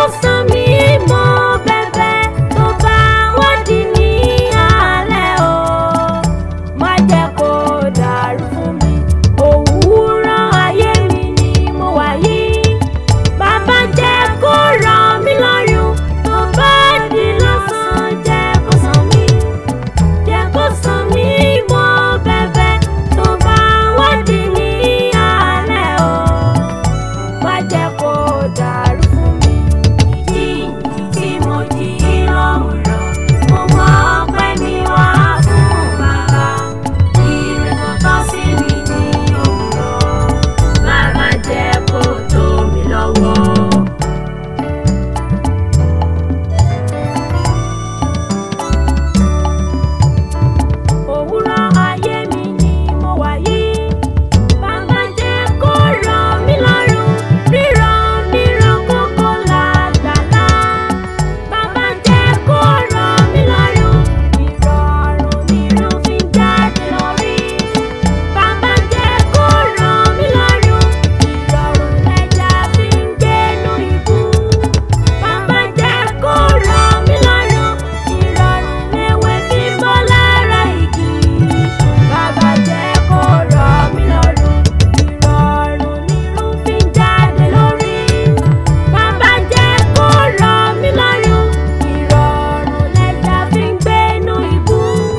kó san mí mọ́ bẹ́bẹ́ tó bá wádìí ní alẹ́ o má jẹ́ kó dàrú fún mi òwúrọ̀ ayé mi ni mo wà yìí bàbá jẹ́ kó rọ̀ mí lọ́rùn tó bá di lọ́sàn jẹ́ kó san mí jẹ́ kó san mí mọ́ bẹ́bẹ́ tó bá wádìí ní alẹ́ o má jẹ́ kó dàrú fún mi. Ìjì tí mo jí lówùrọ̀, mo mọ ọpẹ́ mi wá fún bàbá. Ire tó tọ́ sí mi ní òwúrọ̀, bàbá jẹ́ kó tó mi lọ́wọ́. Òwúrọ̀ ayé mi ni mo wà yìí. Bàbá jẹ́ kó rọ̀ mí lọ́rùn, rírọ̀ nírọ̀ kókó làgbàlá. Bàbá jẹ́ kó rọ̀ mí lọ́rùn, ìrọ̀rùn nírun fi jáde lórí. Bàbá jẹ́ kó rọ̀ mí lọ́rùn, ìrọ̀rùn lẹja fi ń gbénu ibú. Bàbá jẹ́ kó rọ̀ mí lọ́rùn, ìrọ̀rùn lewé fi bọ́ lára igi. Bàbá jẹ́ kó rọ̀ mí lọ́rùn, ìrọ̀rùn nírun fi ń jáde lórí. Bàbá jẹ́ kó rọ̀ mí lọ́rùn, ìrọ̀rùn lẹja fi ń gbénu ibú.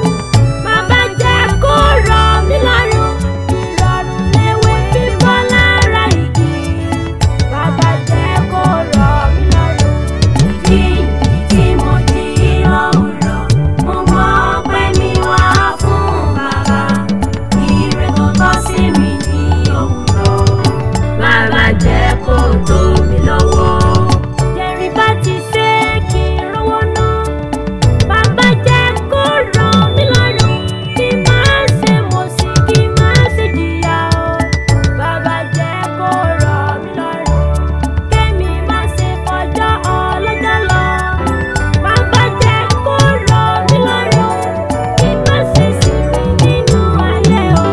Bàbá jẹ́ kó rọ̀ mí lọ́rùn, ìrọ̀rùn lewé fi bọ́ lára igi. Bàbá jẹ́ kó rọ̀ mí lọ́rùn. Ìjì tí mo jí lówùrọ̀, mo mọ ọpẹ́ mi wá fún bàbá. Ire tó tọ́ sí mi ní òwúrọ̀, bàbá jẹ́ kó tó mi lọ́wọ́. Jẹ̀rí bá ti ṣe kí n rówó ná. Bàbá jẹ́ kó rọ̀ mí lọ́rùn, kí n má ṣe mọ̀sí, kí n má ṣe jìyà o. Bàbá jẹ́ kó rọ̀ mí lọ́rùn, kémi má ṣe fọjọ́ ọlọ́jọ́ lọ. Bàbá jẹ́ kó rọ̀ mí lọ́rùn, kí n má ṣe sinmi nínú ayé o.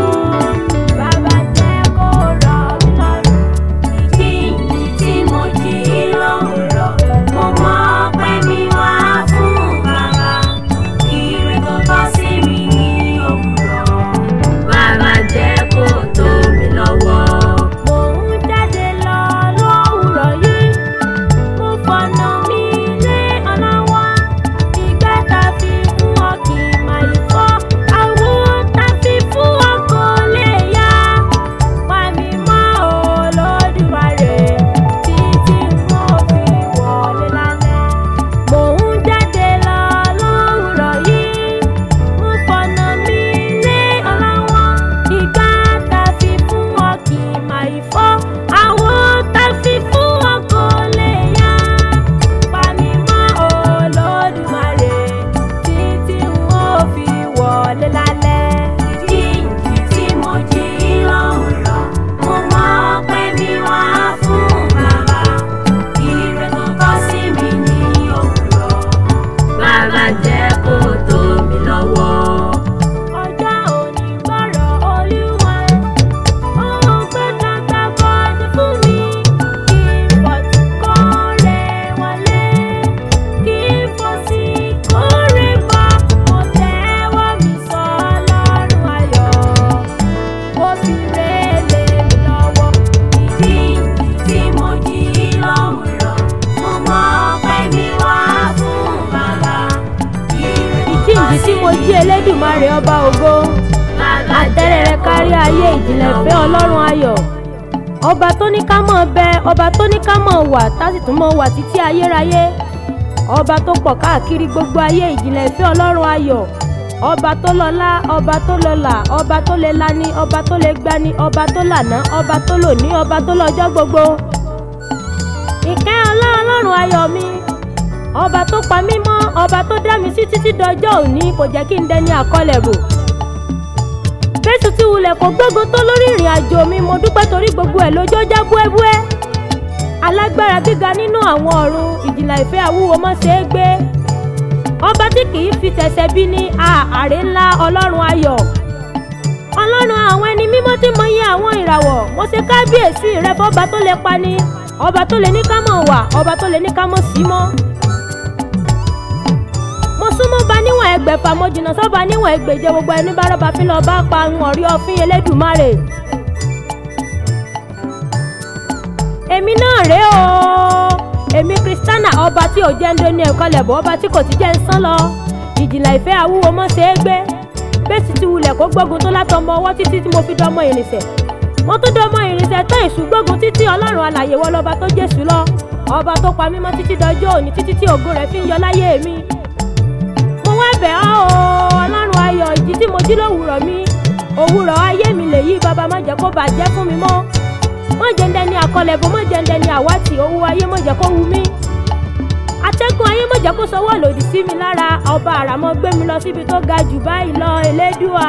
Bàbá jẹ́ kó rọ̀ mí lọ́rùn. Ìjì tí mo jí lówùrọ̀, mo mọ ọpẹ́ mi wá fún bàbá. Ire tó tọ́ sí mi ní òwúrọ̀, bàbá jẹ́ kó tó mi lọ́wọ́. Mò ń jáde lọ lówùrọ̀ yìí, mo fọ̀nà mi lé ọlọ́wọ́. Ìgbà tá fi fún ọ kì í máa yí fọ́, àwo tá fi fún ọ kò lè yá. Wá mi mọ́ Olódùmarè títí mo fi wọlé lálẹ́. Mò ń jáde lọ lówùrọ̀ yìí, mo fọ̀nà mi lé ọlọ́wọ́. Ìgbà tá fi fún ọ kì í máa yí fọ́, àwo tá fi fún ọ kò lè yá. Pa mi mọ́ Olódùmarè títí mo fi wọlé lálẹ́. Ìjì tí mo jí lówùrọ̀, mo mọ ọpẹ́ mi wá fún bàbá. Ire tó tọ́ sí mi ní òwúrọ̀, bàbá jẹ́ kó tó mi lọ́wọ́. Ọjọ́ òní gbọ́rọ̀ Olúwa, ohun pé kàkà bọ́dé fún mi. Kí pọ̀tù kórè wọlé, kí fọ́sí kórè bọ̀. Mo tẹ́wọ́ mi sọ Ọlọ́run ayọ̀, mo fi rélé mi lọ́wọ́. Ìjì tí mo jí lówùrọ̀, mo mọ ọpẹ́ mi wá fún bàbá. Ire tó tọ́ ìjíǹde tí mo jí elédùmarè ọba ògo àtẹ́rẹ́ rẹ kárí ayé ìjìnlẹ̀ fẹ́ ọlọ́run ayọ̀ ọba tó ní ká mọ̀ bẹ ọba tó ní ká mọ̀ wà tásì tún mọ̀ wà títí ayérayé ọba tó pọ̀ káàkiri gbogbo ayé ìjìnlẹ̀ ìfẹ́ ọlọ́run ayọ̀ ọba tó lọ́lá ọba tó lọ́là ọba tó lè lani ọba tó lè gbani ọba tó lànà ọba tó lòní ọba tó lọ́jọ́ gbogbo ìkẹ́ ọlọ́run ayọ̀ mi ọba tó pa mí mọ́ ọba tó dá mi sí títí dọjọ́ òní kò jẹ́ kí n dẹni àkọlẹ̀ bò bẹ́sù tí wulẹ̀ kò gbógun tó lórí ìrìn àjò mi mo dúpẹ́ torí gbogbo ẹ̀ lójó já búẹ́búẹ́ alágbára gíga nínú àwọn ọ̀run ìjìnlẹ̀ ìfẹ́ àwúwo mọ́ ṣe é gbé ọba tí kì í fi tẹ̀sẹ̀ bí ní ààrẹ ńlá ọlọ́run ayọ̀ ọlọ́run àwọn ẹni mímọ́ tí mo yẹ àwọn ìràwọ̀ mo ṣe kábíyèsí rẹ fọba tó lè pani ọba tó lè ní ká mọ̀ wà ọba tó lè ní ká mọ̀ sí mọ́ mo súnmọ́ ba níwọ̀n ẹgbẹ̀fà mo jìnnà sọ́ba níwọ̀n ẹgbẹ̀je gbogbo ẹni bá rọ́ba fi lọ́ọ́ bá pa ń ọ̀rí ọfín elédùmarè. èmi náà rèé o èmi kristiana ọba tí ò jẹ́ ń dóní ẹ̀kọ́ lẹ̀bọ̀ ọba tí kò ti jẹ́ ń sán lọ ìjìnlẹ̀ ìfẹ́ àwúwo mọ́ ṣe é gbé bẹ́sì ti wulẹ̀ kó gbógun tó látọmọ ọwọ́ títí tí mo fi dọmọ ìrìnsẹ̀ mo tún dọmọ ìrìnsẹ̀ tán èṣù gbógun títí ọlọ́run alàyè wọ lọ́ba tó jésù lọ ọba tó pa mímọ́ títí dọjọ́ òní títí tí ògo rẹ̀ fi ń yọ láyé mi mo wá bẹ̀ ọ́ o ọlọ́run ayọ̀ ìjì tí mo jí lówùrọ̀ mi òwúrọ̀ ayé mi lèyí bàbá má jẹ́ kó bàjẹ́ fún mi mọ́ mọ́ jẹ́ndẹ́ ní àkọlẹ̀bọ mọ́ jẹ́ndẹ́ ní àwátì owó ayé mọ́ jẹ́ kó wù mí atẹ́gùn ayé mọ́ jẹ́ kó sọwọ́ lòdì sí mi lára ọba àràmọ́ gbé mi lọ síbi tó ga jù báyìí lọ elédùà.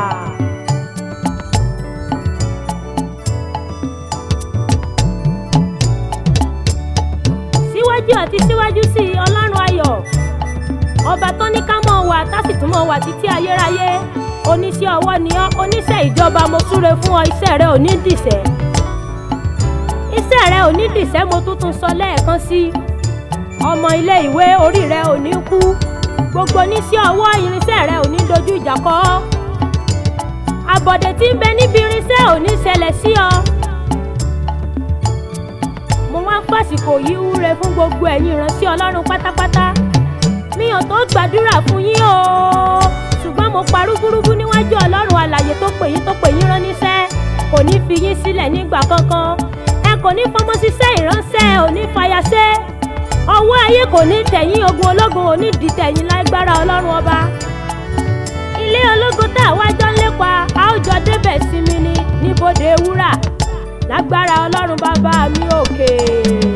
síwájú àti síwájú sí i ọlọ́run ayọ̀ ọba tó ní ká mọ̀ wà tásì tún mọ̀ wà títí ayérayé oníṣẹ́ ọwọ́ ni ọ́ oníṣẹ́ ìjọba mo súre fún ọ iṣẹ́ rẹ ò ní dìṣẹ́ iṣẹ́ rẹ ò ní dìṣẹ́ mo tuntun sọ lẹ́ẹ̀kan sí i ọmọ ilé ìwé orí rẹ ò ní kú gbogbo oníṣẹ́ ọwọ́ irinṣẹ́ rẹ ò ní dojú ìjà kọ ọ́ àbọ̀dé tí ń bẹ níbi irinṣẹ́ ò ní ṣẹlẹ̀ sí ọ mo wá ń fàsìkò yìí wúre fún gbogbo ẹ̀yin ìrántí ọlọ́run pátápátá mi ò tó gbàdúrà fún yín o ṣùgbọ́n mo parúgúrúgú níwájú ọlọ́run alàyè tó pè yín tó pè yín rán níṣẹ́ kò ní fi yín sílẹ̀ nígbà kankan ẹ kò ní fọmọ ṣiṣẹ́ ìránṣẹ́ ò ní fàyàṣẹ́ ọwọ́ ayé kò ní tẹ̀yìn ogun ológun ò ní di tẹ̀yìn lágbára ọlọ́run ọba ilé ológun tá a wájọ́ ń lépa a ó jọ débẹ̀ sí mi ní níbodè wúrà lágbára ọlọ́run bàbá mi òkè.